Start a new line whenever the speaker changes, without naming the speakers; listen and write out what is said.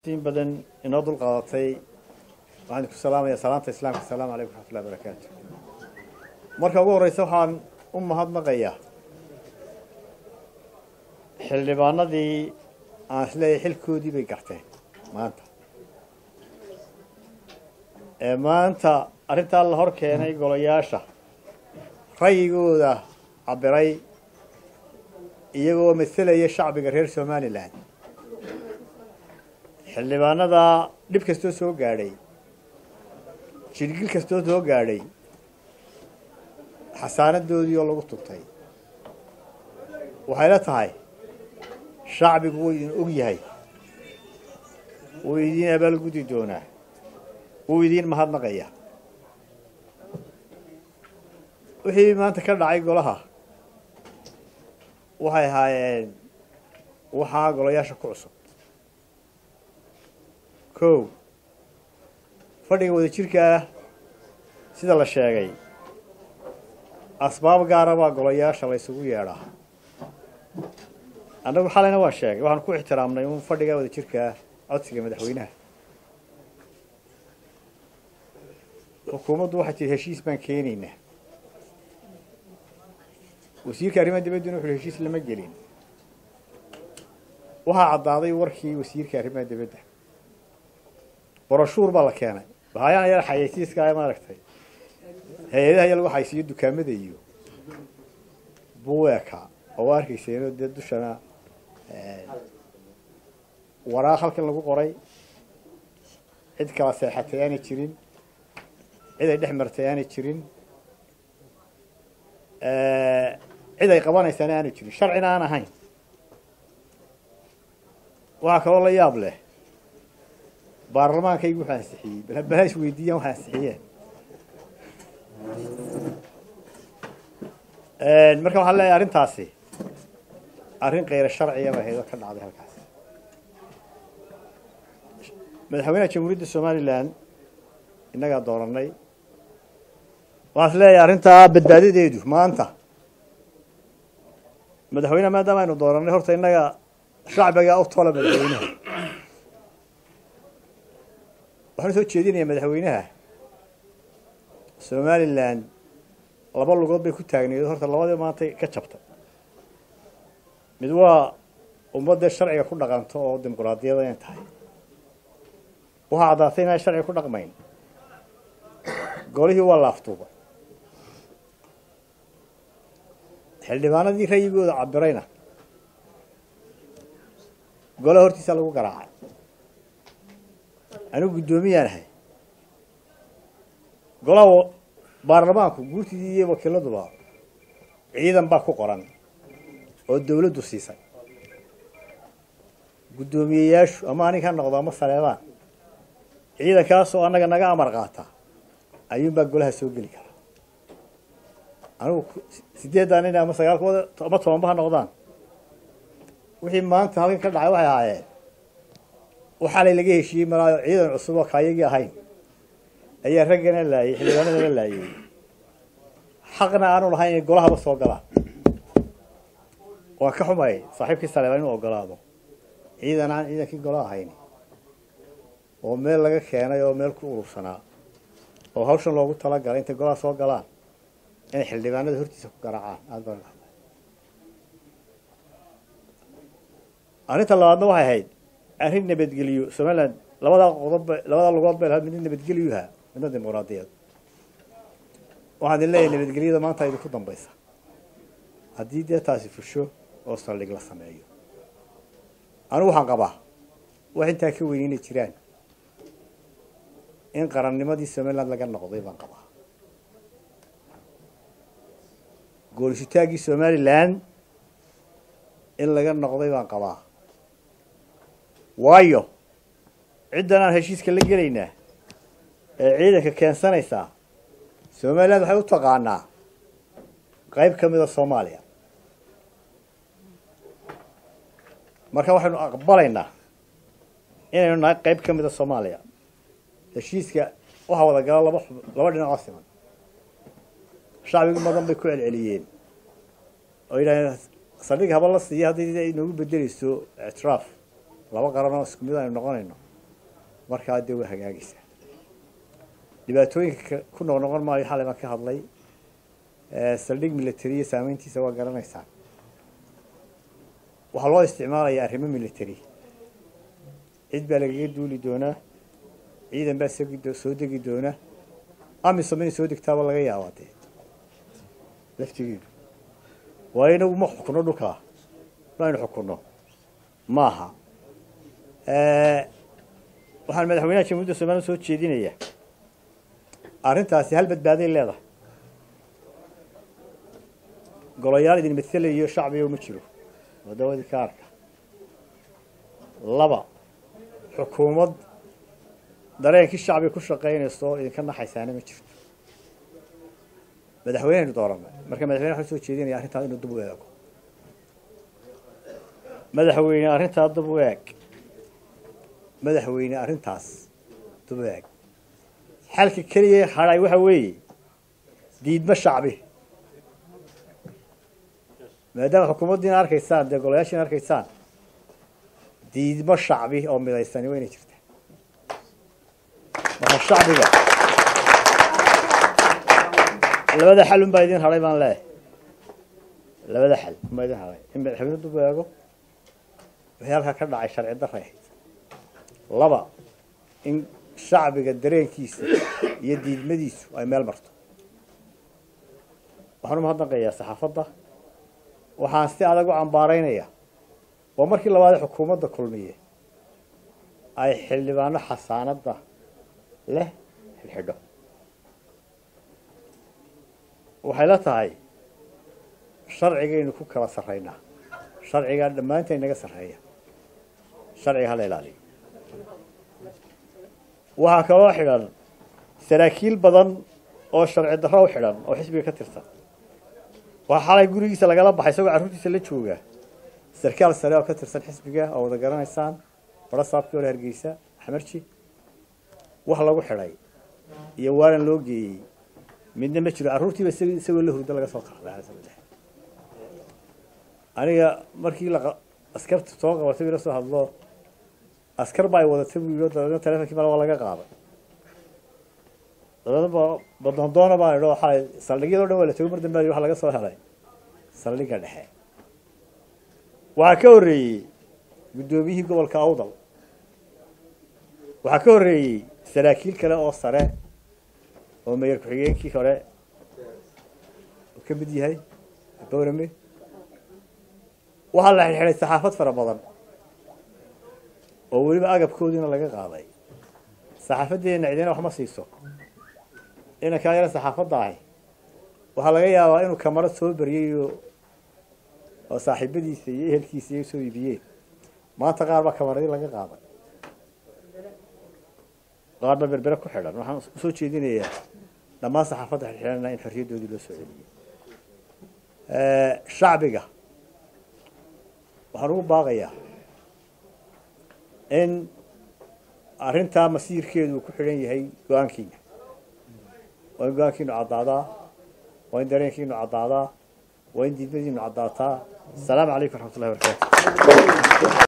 in badan inoo dul qaadatay waxaan ku salaamaya salaanta islaamka asalaamu calaykum waraxmatullahi barakaatu marka ugu horreysa waxaan u mahadnaqayaa xildhibaanadii aan isleeyahay xilkoodii bay garteen maanta ee maanta arrintaa la hor keenay golayaasha rayigooda cabiray iyagoo maselaya shacbiga reer somalilan xildhibaanada dhib kastoo soo gaadhay jilgil kastoo soo gaadhay xasaanadoodii oo lagu tuntay waxayla tahay shacbigu wuu idin og yahay wuu idiin abaalgudi doonaa wuu idiin mahadnaqaya wixii maanta ka dhacay golaha waxay ahaayeen waxaa golayaasha ku cusub kow fadhiga wada jirkaa sida la sheegay asbaab gaara baa golayaasha la ysugu yeedhaa annagu xalayna waan sheegay waxaan ku ixtiraamnay un fadhiga wada jirkaa codsiga madaxweynaha xukuumaddu waxay tii heshiis baan keenaynaa wasiirka arrimaha dibadduna wuxuhi heshiis lama gelin waxaa caddaaday warkii wasiirka arrimaha dibadda boroshuur baa la keenay bahayaan yar xayeysiiska maaragtay hay-adaha ya lagu xaysiiyo dukaamada iyo buweeka oo waa arkayseeno dee dushana waraaq halkan lagu qoray cid kala seexatay aanay jirin cid ay dhex martay aanay jirin cid ay qabanaysaana aanu jirin sharcina aan ahayn waxaa kaloo la yaab leh baarlamaankaygu waxaa ansixiyey balbala is weydiiyaan waxaa ansixiyeen marka waxaan leeyahay arrintaasi arrin kayra sharciya ba ahayd oo ka dhacday halkaas madaxweynaha jamhuuriyadda somalilan innagaa dooranay waxaan is leeyahay arrintaa badbaadadeedu maanta madaxweyneha maadaama aynu dooranay horta innaga shacbigaa u tola madaxweynaha waxaan soo jeedinayaa madaxweynaha somalilan laba lugood bay ku taagneed horta labadii maantay ka jabtay mid waa ummadda sharciga ku dhaqanto oo dimuquraadiyada inay tahay waxaa caddaatay inaan sharciga ku dhaqmayn golihii waa laaftuuba xildhibaanadii rayigooda cabirayna golaha hortiisa lagu garaacay anigu guddoomiyaan ahay golaha baarlamaanku guurtidii iyo wakiiladuba ciidan baa ku qoran oo dawladdu siisay guddoomiyeyaashu ama anig ha noqdo ama saleebaan ciidankaasoo annaga naga amar qaata ayuunbaa golaha soo geli karaa anigu sideeddaa nin ama sagaalkooda ama tobanba ha noqdaan wixii maanta halkan ka dhacay waxay ahaayeen waxaalay laga heshiiyey malaayo ciidan cusub oo kaayagii ahayn ayaa raggana laayay xildhibaanadana laayay xaqna aanu lahayn inay golahaba soo galaan waan ka xumay saaxiibkii saleebaan inuu ogolaado ciidan aan ciidankii gola ahayn oo meel laga keenay oo meel ku urursanaa oo hawshan loogu talagalay intay golaha soo galaan inay xildhibaanada hortiisa ku garaacaan aada baan dhahday arrinta labaadna waxay ahayd arrin nabadgeliyo somaliland labadaa qodob labadaa lugood bay lahayd midna nabadgeliyuha midna dimuquraadiyad waxaan idin leeyahay nabadgelyada maanta idinku dambaysa haddii dee taasi fusho oo saldhig la sameeyo anigu waxaan qabaa wax intaa ka weyn inay jiraan in qarannimadii somaliland laga noqday baan qabaa goolisitaaggii somalilan in laga noqday baan qabaa waayo ciddan aan heshiiska la gelaynaa ee ciidanka keensanaysaa somaliland waxay u taqaanaa qayb ka mida soomaaliya marka waxaynu aqbalaynaa inaynu nahay qayb ka mida soomaaliya heshiiska waxaa wada gala laba laba dhinacoo siman shacbigi badan bay ku celceliyeen oo yidhahdeen saldhig haba la siiya haddii inoogu bedeleyso ictiraaf laba qaranoo isku mid aynu noqonayno markaa dee waa hagaagaysaa dhibaatooyinka ku noqnoqon maayo xalay baan ka hadlay saldhig military iyo saameyntiisa waa garanaysaan waxaa loo isticmaalayaa arrimo military cid baa lagaga duuli doonaa ciidan baa soo degi doona amisom inay soo degtaaba laga yaabaa dee laftigeedu waayo inagu ma xukuno dhulkaa ma aynu xukunno maaha waxaan madaxweynaha jamhuuiyadda soomaliya soo jeedinayaa arrintaasi hal badbaaday leedahay golayaal idin matelayo shacbiga ma jiro wadawadii ka arka laba xukuumad dareenkii shacbiga ku shaqaynayso oo idinka naxaysaana ma jirto madaxweyneynu doorana marka madaxweyne waxaan soo jeedinaya arrintaas inuu dib u eego madaxweyne arrintaa dib u eeg madaxweyne arrintaas dib u eeg xalka keliya hadhay waxa weeye diidmo shacbi maadaama xukuumaddiina arkaysaan dee golayaashiina arkaysaan diidmo shacbi oo midaysani waa inay jirtaa marka shacbiga labada xal unbaa idin hadhay baan leeyahay labada xal unbaa idin hadhay in madaxweyne dib u eego wixii halkaa ka dhacay sharci daray ahayd laba in shacbiga dareenkiisa iyo diidmadiisu ay meel marto waxaan umahadnaqayaa saxaafadda waxaan si adag u cambaaraynaya waa markii labaadee xukuumadda kulmiye ay xildhibaano xasaanadda leh xidhxidho waxay la tahay sharcigaynu ku kala sarraynaa sharcigaa dhammaanteen naga sarreeya sharciga hala ilaaliyo waxaa kaloo xidhan saraakiil badan oo sharci darro u xidhan oo xisbiga ka tirsan waxaa xalay gurigiisa lagala baxay isagoo carruurtiisa la jooga sarkaal sare oo ka tirsan xisbiga oo wada garanaysaan baro saabkii hore hargeysa xamarji wax lagu xidhay iyo waalan loo geeyey midna ma jiro carruurtiiba isagoo la hurdo laga soo qaaday aniga markii la askarta soo qabatay ila soo hadlo askar ba ay wadatay buu yidhi dabeedna telefonkii male waa laga qaaday dabeedna ba badondoona baan idhi xalay saldhigyado dhan waa la tegay mar dambe waxa laga soo helay saldhigga dhexe waxaa ka horreeyey guddoomiyihii gobolka awdal waxaa ka horreeyey saraakiil kale oo sare oo mayor ku-xigeenkii hore uu ka mid yahay boorame waxaa la xidxidhay saxaafad fara badan oo weliba agabkoodiina laga qaaday saxaafaddeena cidina wax ma siiso inankaa yara saxaafadda ahi waxaa laga yaabaa inuu kamarad soo bariyey oo oo saaxiibadiisa iyo ehelkiisa iy soo iibiyeen maanta qaar baa kamaradii laga qaaday qaar baa berbere ku xidhan waxaan usoo jeedinayaa dhammaan saxaafadda xidxidhana in xorriyaddoodii loo soo celiyey shacbiga waxaan ugu baaqayaa in arrintaa masiirkeedu uu ku xidhan yahay go-aankiina waa in go-aankiinu caddaadaa waa in dareenkiinu caddaadaa waa in diidmadiinu caddaataa asalaamu calaykum raxmat ullahi barakaatu